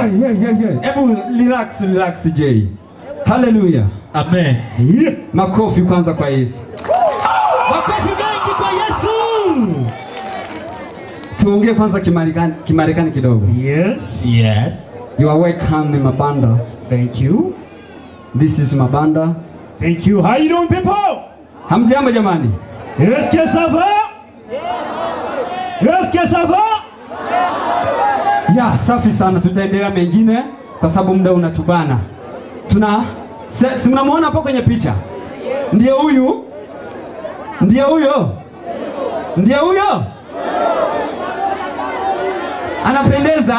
yeah, yeah, yeah, yeah. Hebu relax, relax J. Haleluya. Amen. Makofi kwanza kwa Yesu. Makofi mengi kwa Yesu. Tuongee kwanza Kimarekani, Kimarekani kidogo. Yes. Yes. You are welcome in Mabanda. Thank you. This is Mabanda. Thank you. How you doing, people? Hamjambo jamani? Est-ce que ça va? Est-ce que ça va? Ya, safi sana. Tutaendelea mengine kwa sababu muda unatubana. Tuna se- si mnamwona hapo kwenye picha? Ndiye huyu? Ndiye huyo? Ndiye huyo? Anapendeza?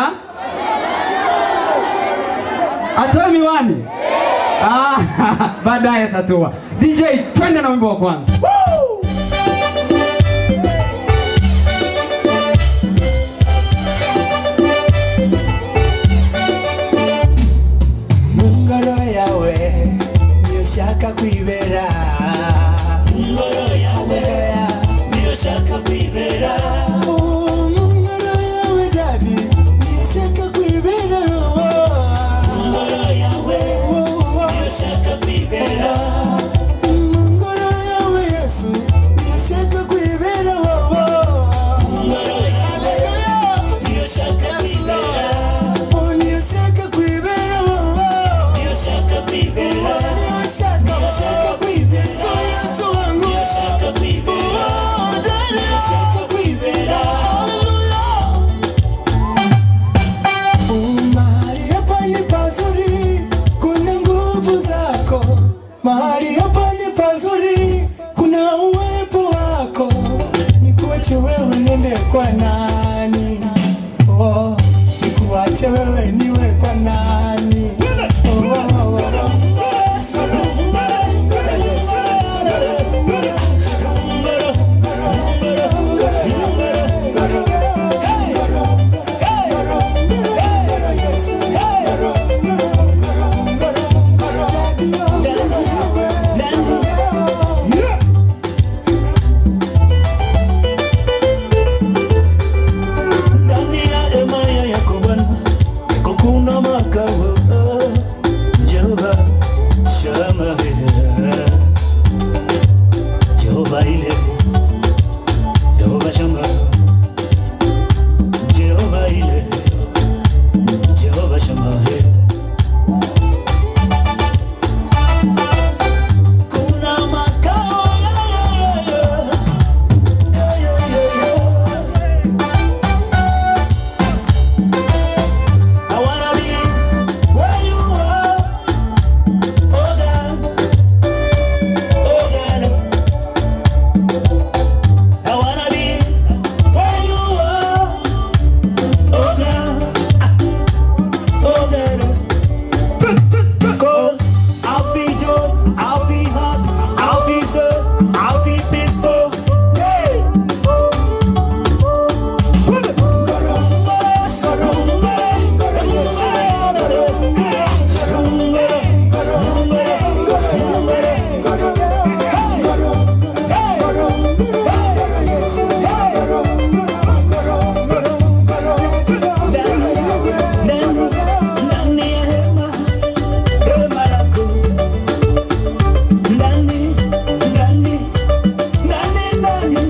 Atoe miwani? Ah, baadaye atatoa. DJ, twende na wimbo wa kwanza. Mungoro yawe niyo shaka kwibera Mungoro yawe niyo shaka kwibera Mungoro yawe dadi niyo shaka kwibera Mungoro yawe niyo shaka kwibera Mungoro yawe Yesu niyo shaka kwibera Mungoro yawe niyo shaka kwibera Oh, niyo shaka kwibera niyo shaka kwibera niyo shaka niyo shaka kwibera Yesu wangu niyo shaka kwibera niyo shaka kwibera mahali hapa ni pazuri kuna nguvu zako mahali hapa ni pazuri kuna uwepo wako nikuache wewe nende kwa nani oh, nikuache wewe niwe kwa nani oh, oh, oh. ndani ya hema ya yako Bwana, yako kuna makao Jehova Shama, Jehova ile, Jehova Shama, Jehova ile, Jehova Shama. Kuna makao yeah, yeah, yeah, yeah. I wanna be where you are, oh God, oh God. I wanna be where you are, oh God, oh God. Cause I'll feel joy, I'll feel happy, I'll feel sad, I'll feel peaceful. Yeah. Ndani, ndani, ndani, ndani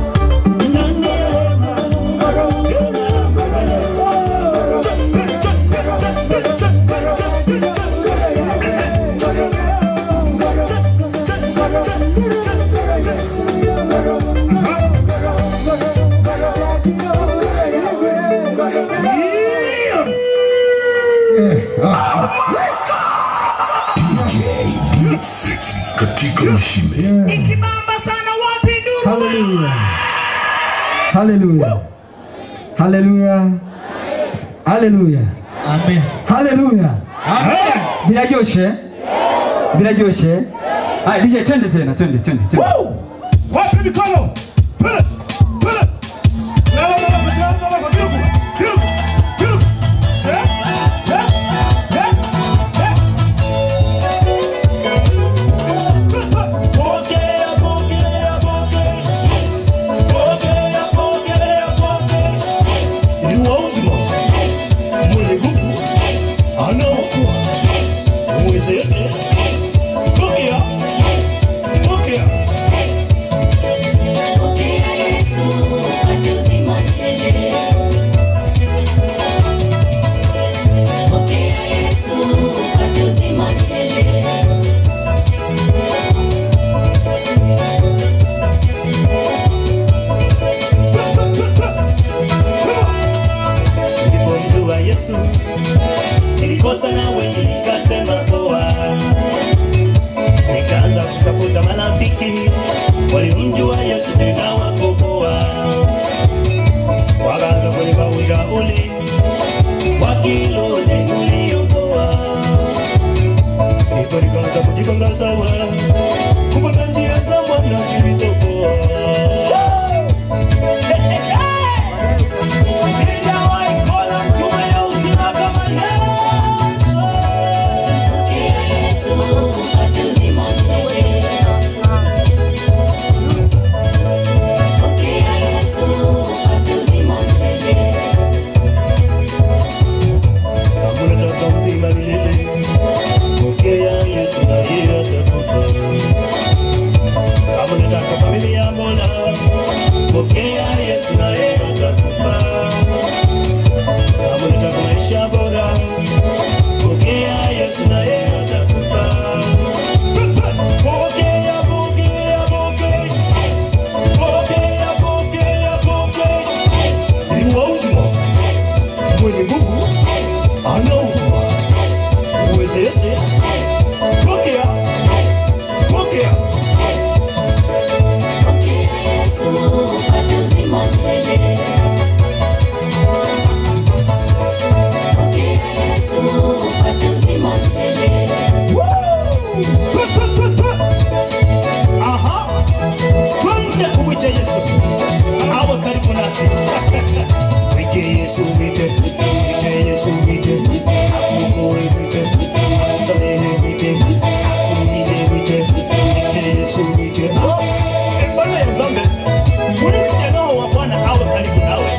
katika mashine Haleluya. Haleluya. Haleluya. Haleluya. Amen. Haleluya. Amen. Birajoshe? Birajoshe? Haya DJ twende tena, twende, twende, twende. Wapi mikono? Pele, pele. La, la, la, la, la, la, la, la, beautiful, beautiful, beautiful. Yeah, yeah, yeah, yeah. Pokea, pokea, pokea. Pokea, pokea, pokea. Ni wa uzima. Mwenye nguvu. nilikosa na wengi nikasema poa, nikaanza kutafuta marafiki walimjua Yesu tena wako poa, wakaanza kunipa ushauri wa kilote uliopoa, ndipo nikaanza kujipanga sawa kufuata njia za Bwana zilizopoa. Sijawahi kuona mtume ya uzima kama Yesu. Kama unataka uzima milele, pokea Yesu na yeye atakupa. Kama unataka familia bora, pokea Yesu na yeye atakupa. Kama unataka maisha bora, pokea Yesu na yeye atakupa. Pokea, pokea, pokea. Pokea, pokea, pokea. Ni wa uzima, mwenye nguvu, anaokoa, uweze yote. Pokea, pokea. Aha. Twende kumwita Yesu awe karibu nasi. Mwite Yesu, mwite. Mwite Yesu, mwite. Akuokoe, mwite. Akusamehe, mwite. Akulinde, mwite. Mwite Yesu, mwite. Ah, eh, Bwana ya Nzambe, huyu kijana wa Bwana awe karibu nawe.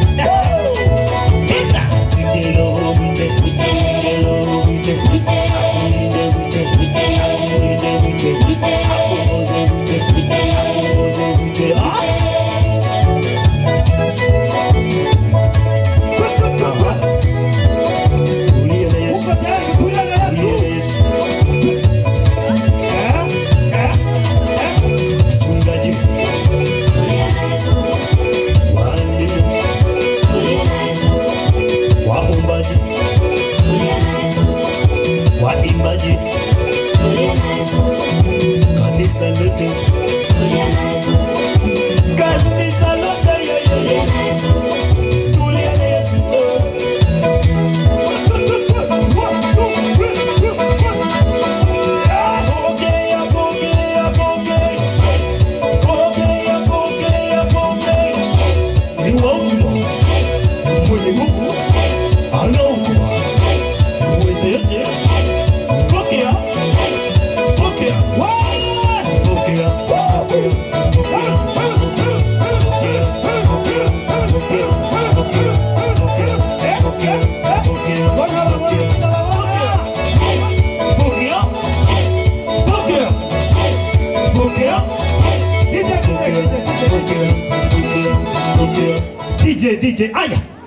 Mwita. Mwite Roho, mwite. Mwite Roho, mwite. Akulinde, mwite. Akulinde, mwite. Akuongoze, mwite. Akuongoze, mwite. Ah. Tulia na Yesu. Tulia na Yesu. Eh? Eh? Eh? Mchungaji. Walimu. Waombaji. Waimbaji. Kanisa lote. Kanisa lote, yeah, yeah, yeah. Tulia na Yesu. Pokea, pokea, pokea. Pokea, pokea, pokea. Ni wa uzima, mwenye nguvu, anaokoa, uweze yote. Pokea, pokea. Wah! Pokea, pokea, pokea, pokea, pokea, pokea, pokea, pokea, pokea, pokea, pokea, pokea, pokea. Pokea, pokea. DJ, DJ, DJ, DJ. DJ, DJ, aya.